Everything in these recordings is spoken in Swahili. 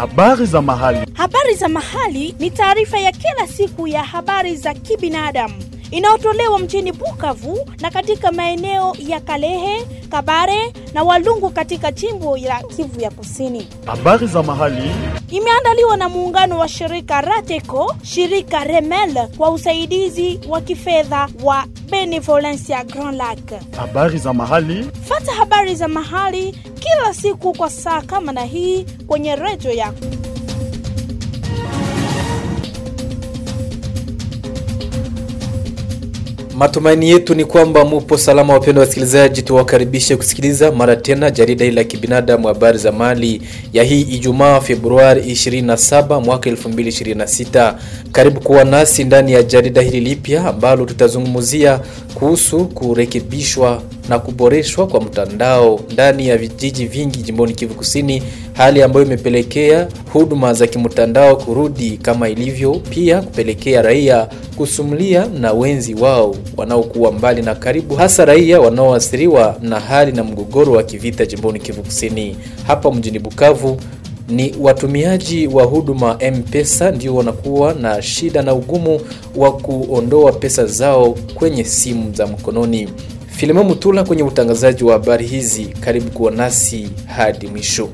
Habari za mahali. Habari za mahali ni taarifa ya kila siku ya habari za kibinadamu inayotolewa mjini Bukavu na katika maeneo ya Kalehe, Kabare na Walungu katika jimbo la Kivu ya Kusini. Habari za mahali. Imeandaliwa na muungano wa shirika Rateco, shirika Remel kwa usaidizi wa kifedha wa Benevolencia Grand Lac. Habari za mahali. Fata habari za mahali kila siku kwa saa kama na hii kwenye redio yako. Matumaini yetu ni kwamba mupo salama, wapendwa wasikilizaji. Tuwakaribishe kusikiliza mara tena jarida hili la kibinadamu, habari za mali ya hii Ijumaa Februari 27 mwaka 2026. Karibu kuwa nasi ndani ya jarida hili lipya ambalo tutazungumzia kuhusu kurekebishwa na kuboreshwa kwa mtandao ndani ya vijiji vingi jimboni Kivu Kusini, hali ambayo imepelekea huduma za kimtandao kurudi kama ilivyo, pia kupelekea raia kusumulia na wenzi wao wanaokuwa mbali na karibu, hasa raia wanaoathiriwa na hali na mgogoro wa kivita jimboni Kivu Kusini. Hapa mjini Bukavu ni watumiaji wa huduma M-Pesa ndio wanakuwa na shida na ugumu wa kuondoa pesa zao kwenye simu za mkononi. Filemon Mutula kwenye utangazaji wa habari hizi, karibu kuwa nasi hadi mwisho.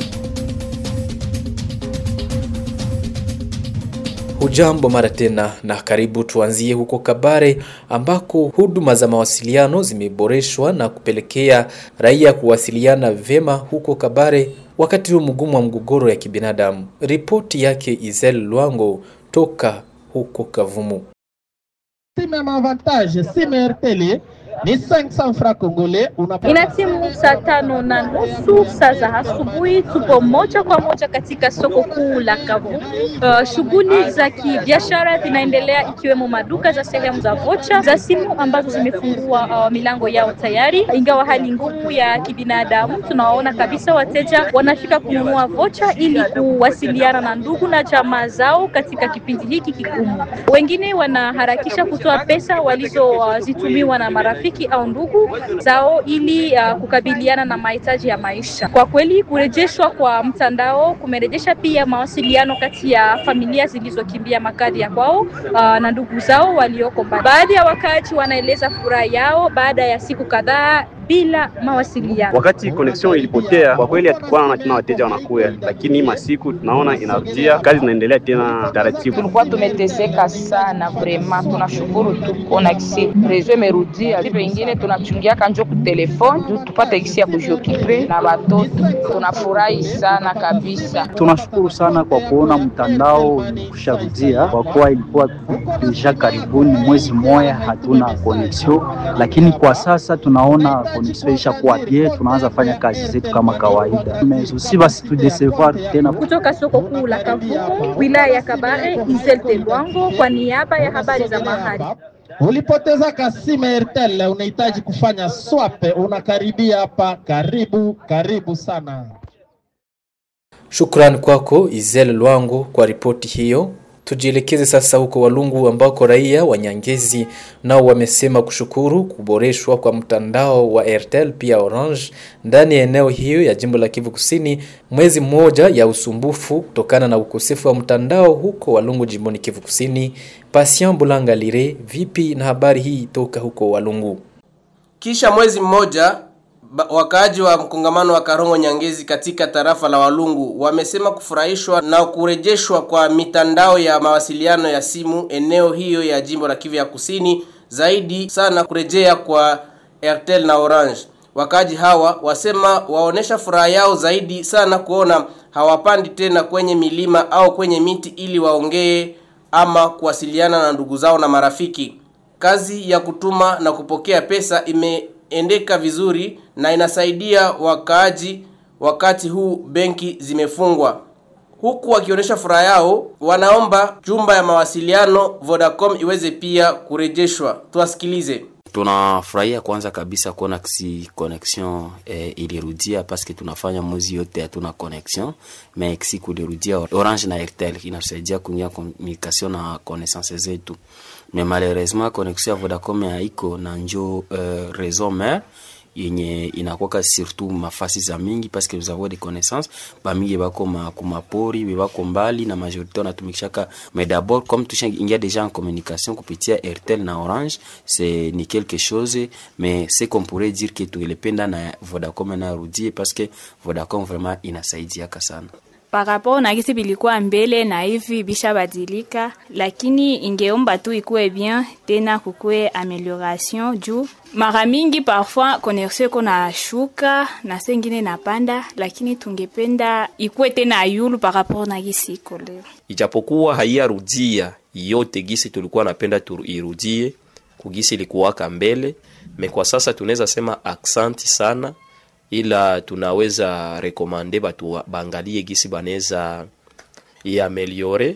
Hujambo mara tena na karibu. Tuanzie huko Kabare ambako huduma za mawasiliano zimeboreshwa na kupelekea raia kuwasiliana vyema huko Kabare wakati huu mgumu wa mgogoro ya kibinadamu. Ripoti yake Izel Lwango toka huko Kavumu. Simu avantage simu RTL ni 500 francs congolais. Ina timu saa tano na nusu saa za asubuhi. Tupo moja kwa moja katika soko kuu la Kavumu. Uh, shughuli za kibiashara zinaendelea ikiwemo maduka za sehemu za vocha za simu ambazo zimefungua uh, milango yao tayari, ingawa hali ngumu ya kibinadamu. Tunawaona kabisa wateja wanafika kununua vocha ili kuwasiliana na ndugu na jamaa zao katika kipindi hiki kigumu. Wengine wanaharakisha kutoa pesa walizozitumiwa uh, na marafiki au ndugu zao ili uh, kukabiliana na mahitaji ya maisha. Kwa kweli, kurejeshwa kwa mtandao kumerejesha pia mawasiliano kati ya familia zilizokimbia makazi ya kwao uh, na ndugu zao walioko mbali. Baadhi ya wakaaji wanaeleza furaha yao baada ya siku kadhaa bila mawasiliano. Wakati connection ilipotea, kwa kweli hatukuwa naona tena wateja wanakuya, lakini masiku tunaona inarudia, kazi inaendelea tena taratibu. Tulikuwa tumeteseka sana vrema, tunashukuru tu kuona kisi rezo imerudia. Vingine tunachungiaka njo ku telefone juu tupate kisi ya kujiokipe na watoto, tunafurahi sana kabisa. Tunashukuru sana kwa kuona mtandao kusharudia, kwa kuwa ilikuwa deja karibuni mwezi moya hatuna connection, lakini kwa sasa tunaona isha kuwa pia tunaanza fanya kazi zetu kama kawaida. Usi basi tudesevoir tena. Kutoka soko kuu la Kavumu, wilaya ya Kabare, Isel Telwango kwa niaba ya habari za mahali. Ulipoteza kasimu Airtel, unahitaji kufanya swap, unakaribia hapa. Karibu karibu sana. Shukrani kwako Izel Lwango kwa ripoti hiyo. Tujielekeze sasa huko Walungu ambako raia wa Nyangezi nao wamesema kushukuru kuboreshwa kwa mtandao wa Airtel pia Orange ndani ya eneo hiyo ya jimbo la Kivu Kusini, mwezi mmoja ya usumbufu kutokana na ukosefu wa mtandao huko Walungu jimboni Kivu Kusini. Patient Bulanga Lire, vipi na habari hii toka huko Walungu? Kisha mwezi mmoja wakaaji wa mkongamano wa Karongo Nyangezi katika tarafa la Walungu wamesema kufurahishwa na kurejeshwa kwa mitandao ya mawasiliano ya simu eneo hiyo ya jimbo la Kivu ya Kusini, zaidi sana kurejea kwa Airtel na Orange. Wakaaji hawa wasema waonesha furaha yao zaidi sana kuona hawapandi tena kwenye milima au kwenye miti ili waongee ama kuwasiliana na ndugu zao na marafiki. Kazi ya kutuma na kupokea pesa ime endeka vizuri na inasaidia wakaaji wakati huu benki zimefungwa. Huku wakionyesha furaha yao, wanaomba jumba ya mawasiliano Vodacom iweze pia kurejeshwa. Tuwasikilize. Tunafurahia kwanza kabisa kuona kisi connexion eh, ilirudia paske tunafanya mwezi yote hatuna connexion mais kisi kulirudia Orange na Airtel inasaidia kuingia communication na connaissance zetu mais malheureusement connexion ya Vodacom haiko na njo uh, réseau mère yenye inakwaka surtout mafasi za mingi parce que nous avons des connaissances bamingi bako ma kumapori bebako mbali na majorité wanatumikishaka mais d'abord comme tushaingia déjà en communication kupitia airtel na orange c'est ni quelque chose mais c'est qu'on pourrait dire que tungelependa na vodacom narudie parce que vodacom vraiment inasaidiaka sana par rapport na gisi bilikuwa mbele na hivi bishabadilika, lakini ingeomba tu ikuwe bien tena kukuwe amelioration juu mara mingi parfois connexion iko na shuka na sengine napanda, lakini tungependa ikuwe tena yulu par rapport na gisi iko leo. ijapokuwa haiyarudia yote gisi tulikuwa napenda tu irudie kugisi ilikuwaka mbele me kwa sasa tunaweza sema aksanti sana ila tunaweza rekomande batu wa- baangalie gisi banaweza iameliore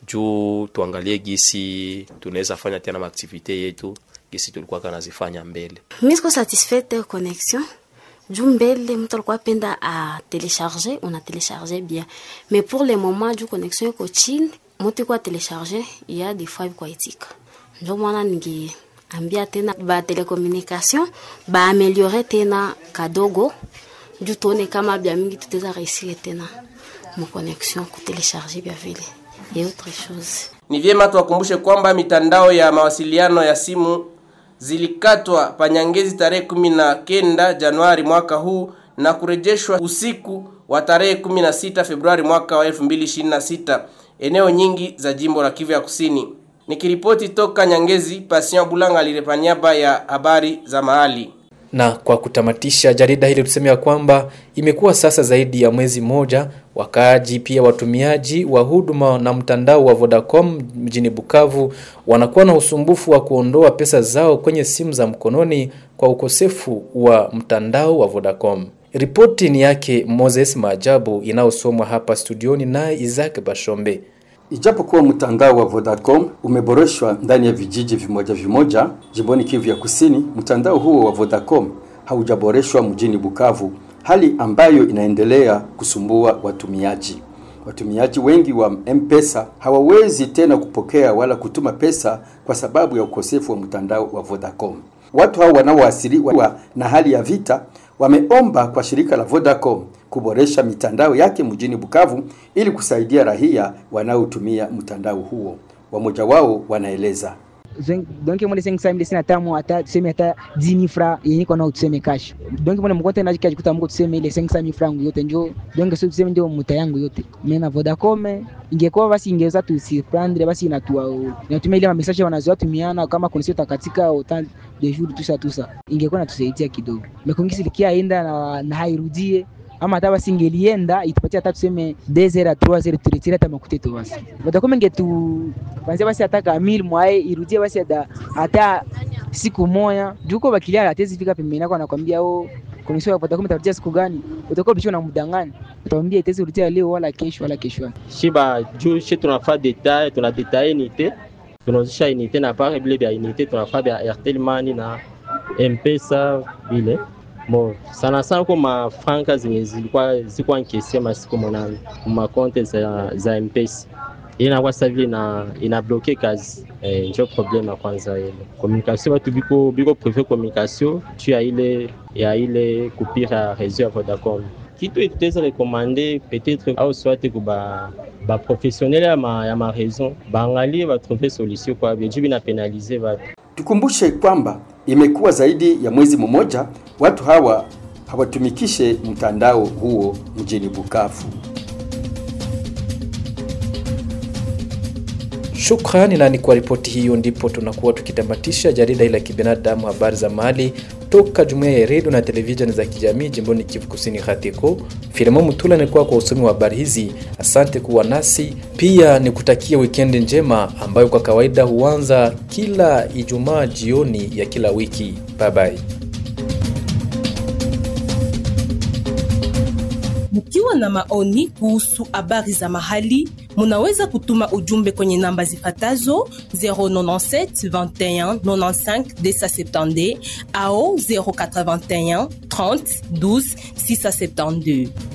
juu tuangalie gisi tunaweza fanya tena maaktivite yetu gisi tulikuwa kanazifanya mbele mi siko satisfaite connexion juu mbele mtu alikuwa penda a telecharger una telecharger bien mais pour le moment juu connexion iko chini mtu iko telecharger ya des fois kwa itika ndio maana ningeambia tena ba telecommunication ba ameliore tena kadogo juu tuone kama bia mingi tutaweza réussir tena mo connexion ku telecharger bia vile et autre chose Ni vyema tuwakumbushe kwamba mitandao ya mawasiliano ya simu zilikatwa panyangezi tarehe kumi na kenda Januari mwaka huu na kurejeshwa usiku wa tarehe 16 Februari mwaka wa 2026 eneo nyingi za jimbo la Kivu ya Kusini. Nikiripoti toka Nyangezi, Patient Bulanga alirepa niaba ya habari za mahali. Na kwa kutamatisha jarida hili tuseme ya kwamba imekuwa sasa zaidi ya mwezi mmoja, wakaaji pia watumiaji wa huduma na mtandao wa Vodacom mjini Bukavu wanakuwa na usumbufu wa kuondoa pesa zao kwenye simu za mkononi kwa ukosefu wa mtandao wa Vodacom. Ripoti ni yake Moses Maajabu inayosomwa hapa studioni naye Isaac Bashombe. Ijapokuwa mtandao wa Vodacom umeboreshwa ndani ya vijiji vimoja vimoja jimboni Kivu ya Kusini, mtandao huo wa Vodacom haujaboreshwa mjini Bukavu, hali ambayo inaendelea kusumbua watumiaji. Watumiaji wengi wa M-Pesa hawawezi tena kupokea wala kutuma pesa kwa sababu ya ukosefu wa mtandao wa Vodacom. Watu hao wanaoathiriwa na hali ya vita wameomba kwa shirika la Vodacom kuboresha mitandao yake mjini Bukavu ili kusaidia raia wanaotumia mtandao huo. Wamoja wao wanaeleza. donc mole 500 mille sina tamu hata tuseme hata 10000 francs yenye kwa nao tuseme cash donc mole mkote na kikaji kuta mko tuseme ile 500000 francs yote njo donc sio tuseme ndio muta yangu yote mimi na Vodacom ingekuwa basi ingeweza tu surprendre basi inatua inatumia ile message wanazoa tumiana kama kunisi utakatika autant de jours tout ça tout ça ingekuwa natusaidia kidogo mekongisi likia enda na, na hairudie ama hata basi ingelienda itupatie hata tuseme 2 à 3 heures turetire hata makute tu basi Vodacom ingetu kwanza basi hata kamili mwae irudie basi hata hata siku moja juko bakilia hatezi fika pembeni yako anakwambia oh connexion ya Vodacom itarudia siku gani utakuwa bicho na mdangani utamwambia itezi rudia leo wala kesho wala kesho shiba juu shi tunafaa detail tuna detail unité tunauzisha unité na pare vile vya unité tunafaa vya Airtel Money na M-Pesa vile bon sana sana kwa mafranka zenye zilikuwa zilikuwa nkesi masiku monane makonte za, za M-Pesa inakuwa sasa vile ina ina bloqué kazi eh, njo problème ya kwanza ile communication watu biko biko prefer communication tu ya ile ya ile coupure ya réseau ya Vodacom kitu tutaweza rekomande peut-être au soit kuba ba professionnel ya ma, ya ma raison baangalie batrouve solution kwa biju bina penalize batu Tukumbushe kwamba imekuwa zaidi ya mwezi mmoja watu hawa hawatumikishe mtandao huo mjini Bukavu. Shukrani na ni kwa ripoti hiyo ndipo tunakuwa tukitamatisha jarida hili la kibinadamu habari za mahali toka jumuiya ya redio na televisheni za kijamii jimboni Kivu Kusini Hatiko. Filimo Mutula nilikuwa kwa usomi wa habari hizi. Asante kuwa nasi, pia nikutakia wikendi njema ambayo kwa kawaida huanza kila Ijumaa jioni ya kila wiki. Bye bye. Mkiwa na maoni kuhusu habari za mahali, munaweza kutuma ujumbe kwenye namba zifatazo 097 21 95 270 au 081 30 12 672.